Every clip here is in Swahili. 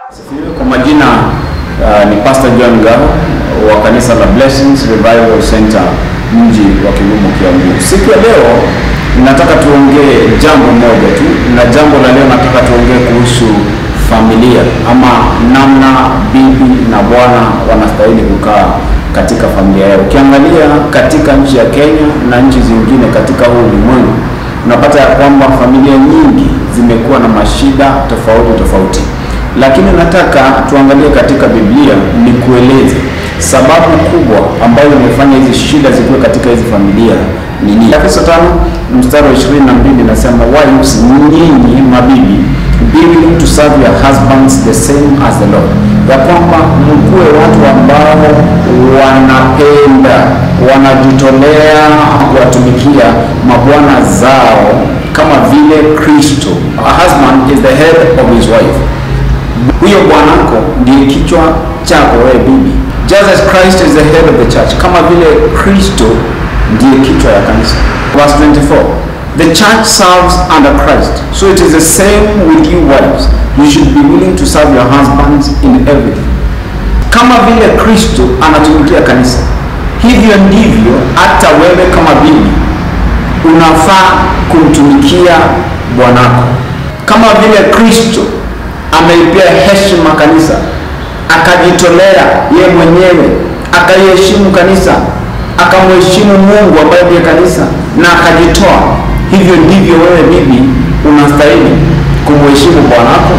Kwa majina uh, ni Pastor John Gao wa kanisa la Blessings Revival Center mji wa Kigumo Kiambu. Siku ya leo nataka tuongee jambo moja tu, na jambo la leo nataka tuongee kuhusu familia ama namna bibi na bwana wanastahili kukaa katika familia yao. Ukiangalia katika nchi ya Kenya na nchi zingine katika huu ulimwengu, unapata ya kwamba familia nyingi zimekuwa na mashida tofauti tofauti lakini nataka tuangalie katika Biblia ni kueleze sababu kubwa ambayo imefanya hizi shida zikuwe katika hizi familia ni nini. Efeso tano mstari wa 22 inasema wives, nyinyi mabibi be willing to serve your husbands the same as the Lord, ya kwamba mkuwe watu ambao wanapenda wanajitolea kuwatumikia mabwana zao kama vile Kristo. A husband is the head of his wife huyo bwanako ndiye kichwa chako wewe bibi. Just as Christ is the head of the church, kama vile Kristo ndiye kichwa ya kanisa. Verse 24. The church serves under Christ. So it is the same with you wives. You should be willing to serve your husbands in everything. Kama vile Kristo anatumikia kanisa, hivyo ndivyo hata wewe kama bibi unafaa kumtumikia bwanako. Kama vile Kristo ameipea heshima kanisa, akajitolea ye mwenyewe, akaiheshimu kanisa, akamheshimu Mungu ambaye ndiye kanisa na akajitoa. Hivyo ndivyo wewe bibi unastahili kumheshimu bwanako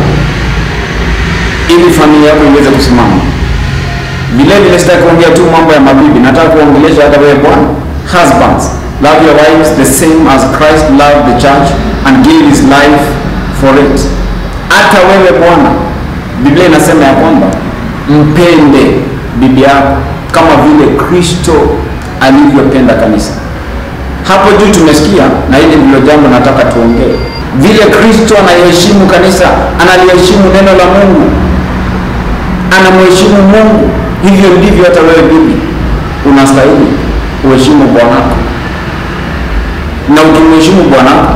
ili familia yako iweze kusimama. Vile vile sitaki kuongea tu mambo ya mabibi, nataka kuongelesha hata wewe bwana. Husbands, love your wives the same as Christ loved the church and gave his life for it hata wewe bwana, Biblia inasema ya kwamba mpende bibi yako kama vile Kristo alivyopenda kanisa. Hapo juu tumesikia, na hili ndilo jambo nataka tuongee, vile Kristo anaiheshimu kanisa, analiheshimu neno la Mungu, anamheshimu Mungu, hivyo ndivyo hata wewe bibi unastahili uheshimu bwanako, na ukimheshimu bwanako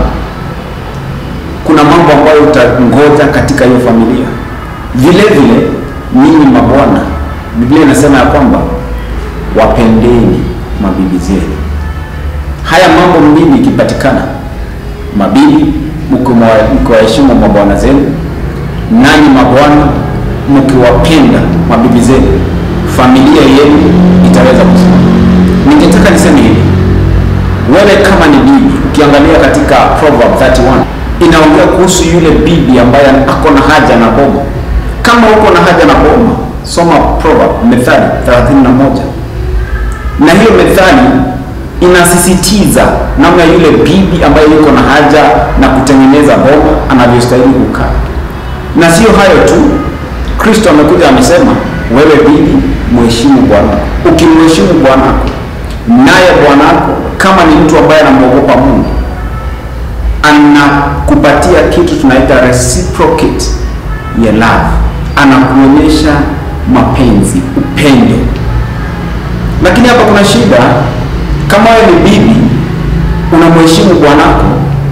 kuna mambo ambayo utangoja katika hiyo familia. Vile vile ninyi mabwana, Biblia inasema ya kwamba wapendeni mabibi zenu. Haya mambo mbili ikipatikana, mabibi mkiwaheshimu mabwana zenu, nanyi mabwana mkiwapenda mabibi zenu, familia yenu itaweza kusimama. Ningetaka niseme hivi, wewe kama ni bibi, ukiangalia katika Proverb 31 inaongea kuhusu yule bibi ambaye ako na haja na boma. Kama uko na haja na boma, soma Proverb Methali 31, na hiyo methali inasisitiza namna yule bibi ambaye yuko na haja na kutengeneza boma anavyostahili kukaa. Na sio hayo tu, Kristo amekuja amesema, wewe bibi mheshimu bwanako. Ukimheshimu bwanako, naye bwanako kama ni mtu ambaye anamwogopa Mungu anakupatia kitu tunaita reciprocate ya love, anakuonyesha mapenzi, upendo. Lakini hapa kuna shida. Kama wewe ni bibi unamheshimu bwanako,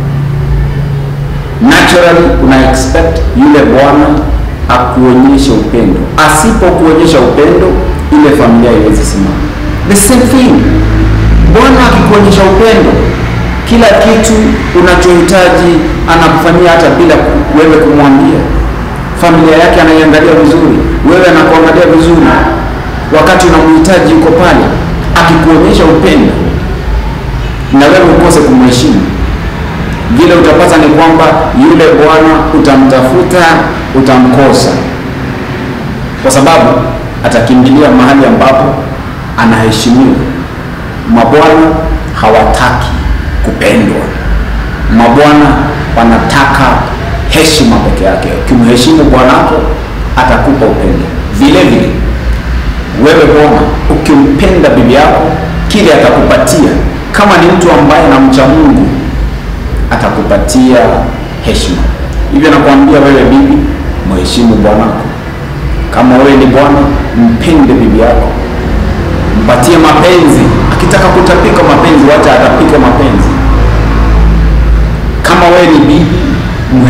naturally una expect yule bwana akuonyeshe upendo. Asipokuonyesha upendo, ile familia iwezi simama. The same thing, bwana akikuonyesha upendo kila kitu unachohitaji anakufanyia hata bila wewe kumwambia. Familia yake anaiangalia vizuri, wewe anakuangalia vizuri, wakati unamhitaji yuko pale, akikuonyesha upendo na wewe ukose kumheshimu, vile utapata ni kwamba yule bwana utamtafuta, utamkosa, kwa sababu atakimbilia mahali ambapo anaheshimiwa. Mabwana hawataki kupendwa. Mabwana wanataka heshima peke yake. Ukimheshimu bwanako atakupa upendo. Vile vile wewe bwana, ukimpenda bibi yako, kile atakupatia, kama ni mtu ambaye anamcha Mungu, atakupatia heshima. Hivyo nakwambia wewe bibi, mheshimu bwanako. Kama wewe ni bwana, mpende bibi yako, mpatie mapenzi. Akitaka kutapika mapenzi, wacha atapike mapenzi. Kama wewe ni bibi, mheshimu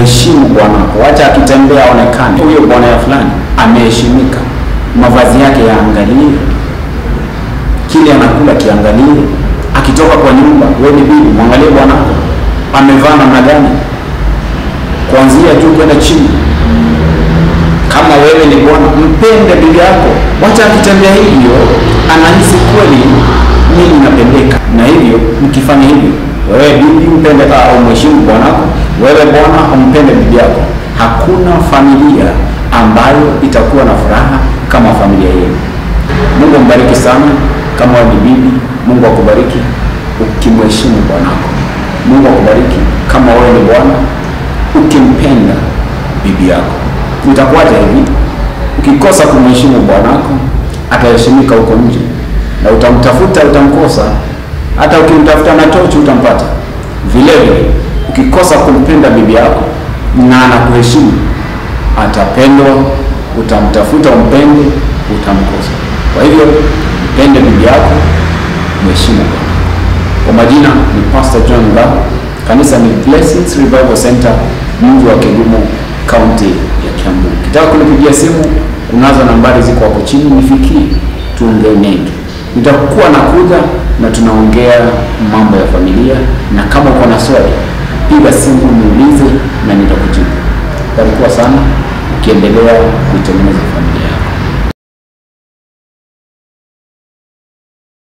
bwanako, wacha akitembea aonekane huyo bwana ya fulani ameheshimika, mavazi yake yaangalie, kile anakula kiangalie, akitoka kwa nyumba, wewe ni bibi, mwangalie bwanako amevaa namna gani, kuanzia juu kwenda chini. Kama wewe ni bwana, mpende bibi yako, wacha akitembea hivyo anahisi kweli mimi napendeka. Na hivyo mkifanya hivyo, wewe bibi mpende au mheshimu bwanako, wewe bwana umpende bibi yako, hakuna familia ambayo itakuwa na furaha kama familia yenu. Mungu ambariki sana. Kama wewe ni bibi, Mungu akubariki ukimheshimu bwanako. Mungu akubariki kama wewe ni bwana ukimpenda bibi yako. Itakuwaje hivi? Ukikosa kumheshimu bwanako, ataheshimika huko nje, na utamtafuta utamkosa. Hata ukimtafuta na tochi utampata. Vile vile ukikosa kumpenda bibi yako na anakuheshimu, atapendwa, utamtafuta umpende, utamkosa. Kwa hivyo mpende bibi yako, mheshimu bwana. Kwa majina ni Pastor John Ngao, kanisa ni Blessings Revival Center, mji wa Kigumo, kaunti ya Kiambu. Ukitaka kunipigia simu, kunazo nambari ziko hapo chini, nifikie tuongee mengi. Nitakuwa nakuja na tunaongea mambo ya familia, na kama uko na swali, piga simu niulize na nitakujibu. Barikiwa sana ukiendelea kuitengeneza familia yako.